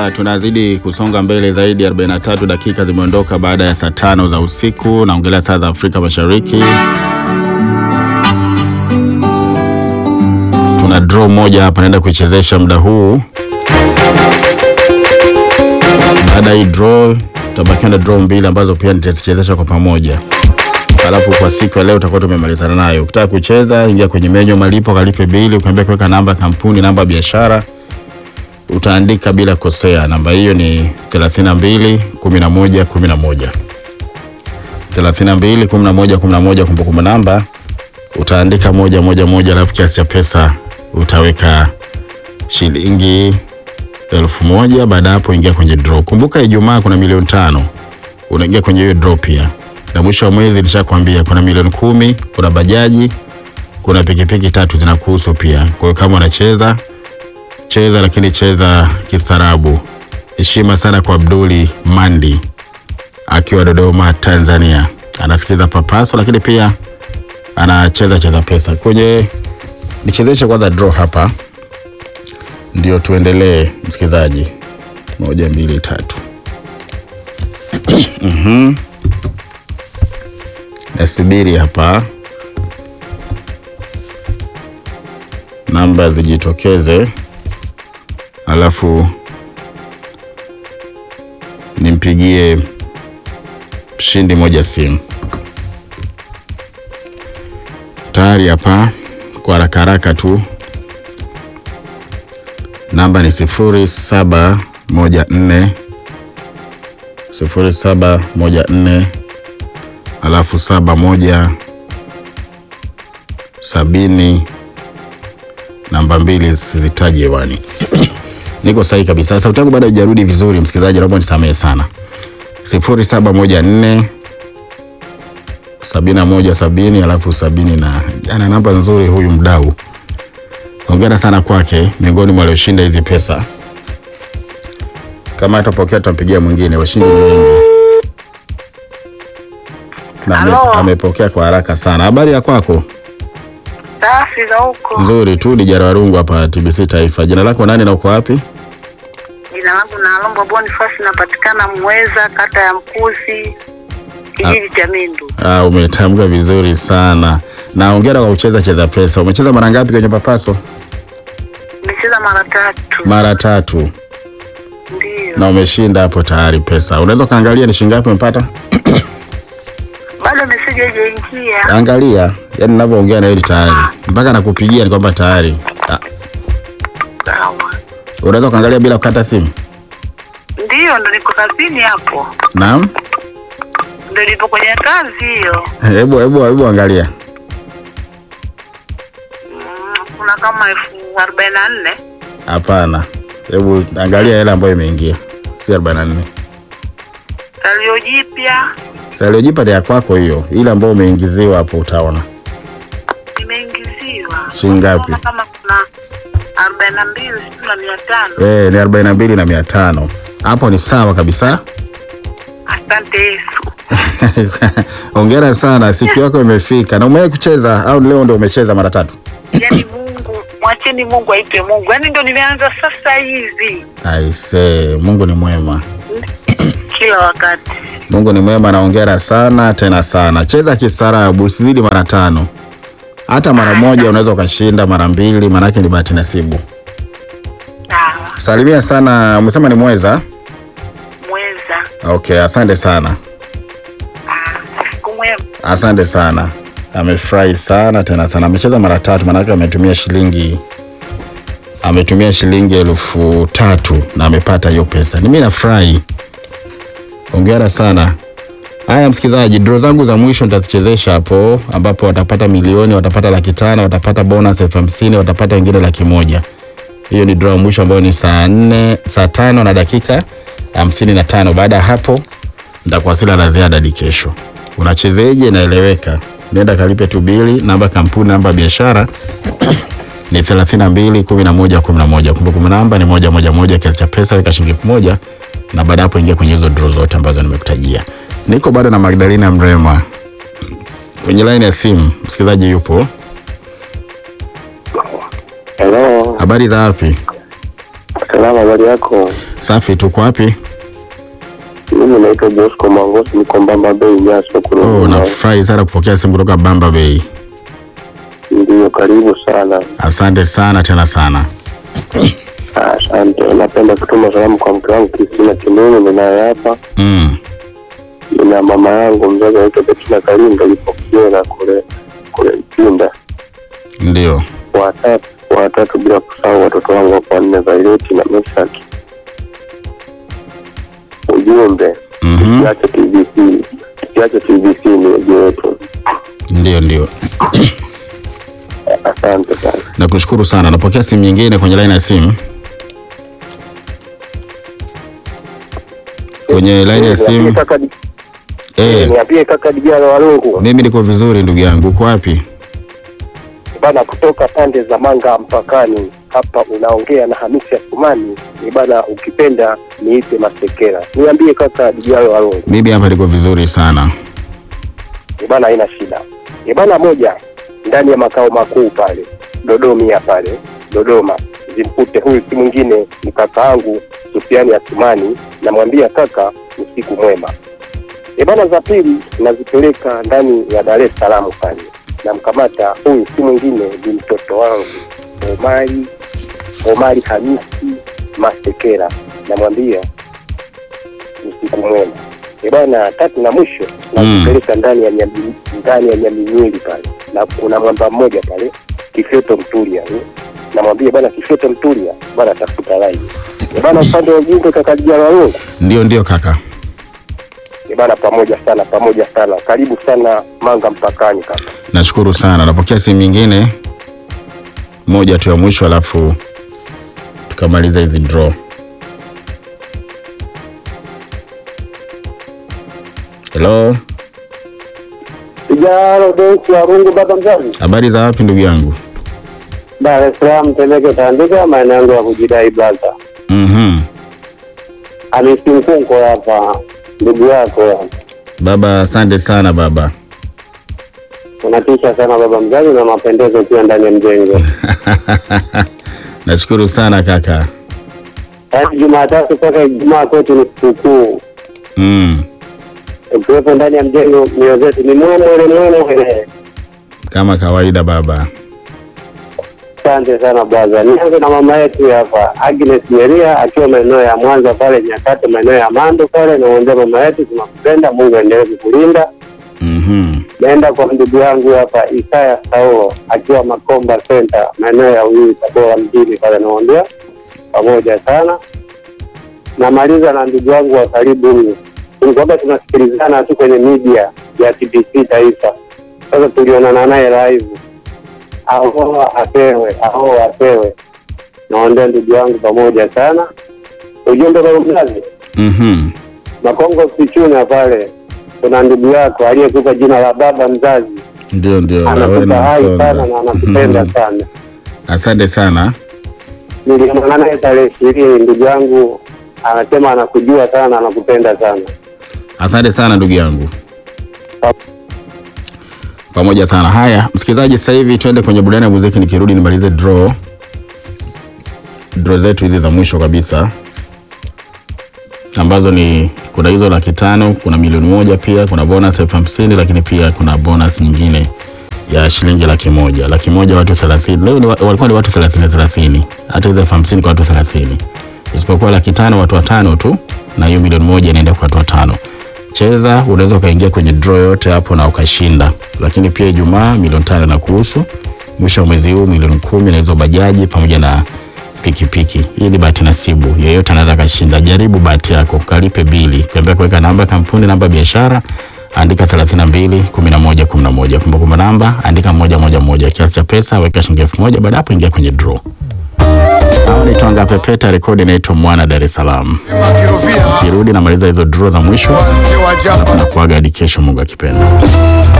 Haya, tunazidi kusonga mbele zaidi. 43 dakika zimeondoka baada ya saa tano za usiku, naongelea saa za Afrika Mashariki. Tuna draw moja hapa, naenda kuichezesha muda huu. Baada ya hii draw, tutabakiwa na draw mbili ambazo pia nitazichezesha kwa pamoja, alafu kwa siku ya leo tutakuwa tumemalizana nayo. Ukitaka kucheza, ingia kwenye menyu malipo, kalipe bili, ukiambia kuweka namba ya kampuni, namba ya biashara utaandika bila kosea. Namba hiyo ni 32 11 11 32 11 11. Kumbukumbu namba utaandika moja moja moja, alafu kiasi cha pesa utaweka shilingi elfu moja. Baada ya hapo, ingia kwenye draw. Kumbuka Ijumaa kuna milioni tano, unaingia kwenye hiyo draw pia. Na mwisho wa mwezi nishakwambia kuna milioni kumi, kuna bajaji, kuna pikipiki tatu zinakuhusu pia. Kwa hiyo kama unacheza cheza lakini cheza kistaarabu. Heshima sana kwa Abduli Mandi akiwa Dodoma, Tanzania, anasikiza Papaso, lakini pia anacheza cheza pesa kwenye. Nichezeshe kwanza draw hapa, ndio tuendelee. Msikilizaji, moja mbili tatu. Mhm. Nasubiri hapa namba zijitokeze alafu nimpigie mshindi moja simu. Tayari hapa kwa haraka haraka tu, namba ni sifuri saba moja nne sifuri saba moja nne alafu saba moja sabini namba mbili sizitaji hewani. Niko sahihi kabisa. Sauti yangu bado haijarudi vizuri, msikilizaji, naomba nisamehe sana. sifuri saba moja nne sabini na moja sabini alafu sabini na ana namba nzuri huyu mdau. Hongera sana kwake, miongoni mwa walioshinda hizi pesa. Kama atapokea tutampigia mwingine, washindi ni wengi na ame- Halo. amepokea kwa haraka sana. Habari ya kwako? Safi za huko. Nzuri tu, ni Jara Warungu hapa TBC Taifa. Jina lako nani na uko wapi? Jina langu Nalombo Boniface, napatikana Mweza, kata ya Mkuzi, kijiji cha Mindu. Ah, umetamka vizuri sana na hongera kwa kucheza cheza pesa. Umecheza mara ngapi kwenye Papaso? Nimecheza mara tatu. Mara tatu, Ndio. na umeshinda hapo tayari pesa. Unaweza ukaangalia ni shilingi ngapi umepata? Bado meseji haijaingia. Angalia, yani ninavyoongea na wewe tayari, mpaka nakupigia ni kwamba tayari. Ah, Sawa. unaweza ukaangalia bila kukata simu? Ndio, ndo niko kazini hapo. Naam, Ndo nipo kwenye kazi hiyo. hebu hebu hebu angalia. Mm, kuna kama elfu arobaini na nne. Hapana, hebu angalia hela ambayo imeingia, si 44. Salio jipya Saliojipa ni ya kwako hiyo, ile ambayo umeingiziwa hapo utaona. imeingiziwa. Shilingi ngapi? Naona kama kuna arobaini na mbili sitini na mia tano. Eh, ni 42 na 500. Hapo ni sawa kabisa. Asante Yesu. Hongera sana, siku yako imefika. Na umewahi kucheza au leo ndio umecheza mara tatu? Yaani Mungu, mwacheni Mungu aipe Mungu. Yaani ndo nimeanza sasa hivi Aise, Mungu ni mwema. kila wakati. Mungu ni mwema na hongera sana tena sana. Cheza kistaarabu, usizidi mara tano. Hata mara moja unaweza ukashinda, mara mbili, maanake ni bahati nasibu. Sawa, Salimia sana, umesema ni Mweza? mweza. Okay, asante sana. Ah, Siku mwema. Asante sana, amefurahi sana tena sana. Amecheza mara tatu, maanake ametumia shilingi ametumia shilingi elfu tatu na amepata hiyo pesa. Ni mimi nafurahi, hongera sana. Haya msikilizaji, draw zangu za mwisho nitazichezesha hapo, ambapo watapata milioni, watapata laki tano, watapata bonus elfu hamsini, watapata wengine laki moja. Hiyo ni draw ya mwisho ambayo ni saa nne, saa tano na dakika hamsini na tano. Baada ya hapo nitakuwasila la ziada hadi kesho. Unachezeje? Inaeleweka. Nenda kalipe tu bili, namba ya kampuni, namba ya biashara ni 32 11 11. Kumbukumbu namba ni moja moja moja, kiasi cha pesa weka shilingi elfu moja na baada ya hapo ingia kwenye hizo draw zote ambazo nimekutajia. Niko bado na Magdalena Mrema kwenye line ya simu. Msikilizaji yupo. Hello, Habari za wapi? Salama, habari yako? Safi, tuko wapi? Mimi naitwa Bosco Mangosi, niko Mbamba Bay, Nyasa Oh, Kurudi. nafurahi sana kupokea simu kutoka Bamba Bay. Ndio, karibu sana. Asante sana tena sana. Ah, Asante. Napenda kutuma salamu kwa mke wangu Kristina Kimini, ninaye hapa. Mm. Nina mama yangu mzazi anaitwa Betina Kalinda, yupo Kiera kule kule Ipinda. Ndio. Watatu watatu, bila kusahau watoto wangu wapo wanne, Vaileti na Mesaki. Ujumbe Mhm. tusiache TBC, tusiache TBC ni waji wetu. Ndio, ndio. Asante sana. Nakushukuru sana. Napokea simu nyingine kwenye line ya simu. Kwenye line ya simu. Niambie kaka, Eh, niambie kaka Dijalo Walungu mimi niko vizuri ndugu yangu. Uko wapi? bana, kutoka pande za Manga mpakani hapa, unaongea na Hamisi Asumani. Ni bana, ukipenda niite Masekera. Niambie kaka Dijalo Walungu. Mimi hapa niko vizuri sana. Ni bana, haina shida. Ni bana, moja ndani ya makao makuu pale Dodomia pale Dodoma, zimpute huyu si mwingine ni kaka yangu Sufiani Asumani. Namwambia kaka, usiku mwema. E bana, za pili nazipeleka ndani ya Dar es Salaam pale, namkamata huyu si mwingine ni mtoto wangu Omari Omari Hamisi Masekera, namwambia usiku mwema. E bana, tatu na mwisho nazipeleka ndani ya Nyami- ndani ya Nyaminyeli pale, na kuna mwamba mmoja pale Kifyoto Mtulia eh. namwambia bana, Kifyoto Mtulia bana, tafuta laini e bana, upande wa ujumbe kaka Dijalo Walungu Ndio, ndio kaka. Eh bana, pamoja sana, pamoja sana. Karibu sana Manga mpakani kaka. Nashukuru sana. Napokea simu nyingine moja tu ya mwisho, alafu tukamaliza hizi draw. Hello, Kijaro Densi ya Rungu, baba mzazi. habari za wapi ndugu yangu? Dar es Salaam, Temeke, Tandika, maeneo yangu ya kujidai blaza. Mhm. Hamisi Mkunko hapa, ndugu yako. Baba, asante sana baba. Unatisha sana baba mzazi na mapendezo pia ndani ya mjengo. Nashukuru sana kaka. Yaani Jumatatu mpaka Ijumaa kwetu ni sikukuu. Mm. Ukiwepo ndani ya mjengo, mioyo zetu ni mwemwele mwemwele. Kama kawaida baba. Asante sana blaza. Nianze na mama yetu hapa Agnes Meria akiwa maeneo ya Mwanza pale Nyakate, maeneo ya Mando pale. Naombea mama yetu, tunakupenda, Mungu aendelee kukulinda. Mhm. Naenda kwa ndugu yangu hapa Isaya Saulo akiwa Makomba Center, maeneo ya Uyui, Tabora mjini pale. Naombea pamoja sana. Namaliza na ndugu wangu wa karibu huyu, tulikuwa tunasikilizana tu kwenye media ya TBC Taifa. Sasa tulionana naye live ahoa apewe ahoa apewe. Naombea ndugu yangu pamoja sana. Ujumbe kwa mzazi Mhm. Makongo Sichuna pale, kuna ndugu yako aliyekupa jina la baba mzazi, Ndio ndio. anakupa Lawena hai Msonga. sana na anakupenda Mhm. sana. Asante sana. Nilionana naye tarehe ishirini, ndugu yangu anasema anakujua sana, anakupenda sana. Asante sana ndugu yangu. Pamoja sana. Haya, msikilizaji, sasa hivi twende kwenye burudani ya muziki, nikirudi nimalize draw draw zetu hizi za mwisho kabisa ambazo ni kuna hizo laki tano, kuna milioni moja, pia kuna bonus elfu hamsini lakini pia kuna bonus nyingine ya shilingi laki moja. Laki moja watu 30. Leo ni, wa- walikuwa ni watu 30 30. Hata hizo elfu hamsini kwa watu 30. Isipokuwa laki tano watu watano tu na hiyo milioni moja inaenda kwa watu watano. Cheza, unaweza ukaingia kwenye draw yote hapo na ukashinda. Lakini pia Ijumaa milioni tano na kuhusu mwisho wa mwezi huu milioni kumi na hizo bajaji pamoja na pikipiki. Hii ni bahati nasibu, yeyote anaweza kashinda. Jaribu bahati yako, kalipe bili, kuambia kuweka namba ya kampuni, namba ya biashara, andika 32 11 11. Kumbukumbu namba andika moja moja moja, kiasi cha pesa weka shilingi elfu moja. Baada hapo ingia kwenye draw. Hao ni Twanga Pepeta, rekodi inaitwa Mwana Dar es Salaam. Makirovia Kirudi namaliza hizo draw za mwisho wazee wa jamba na kuaga hadi kesho, Mungu akipenda.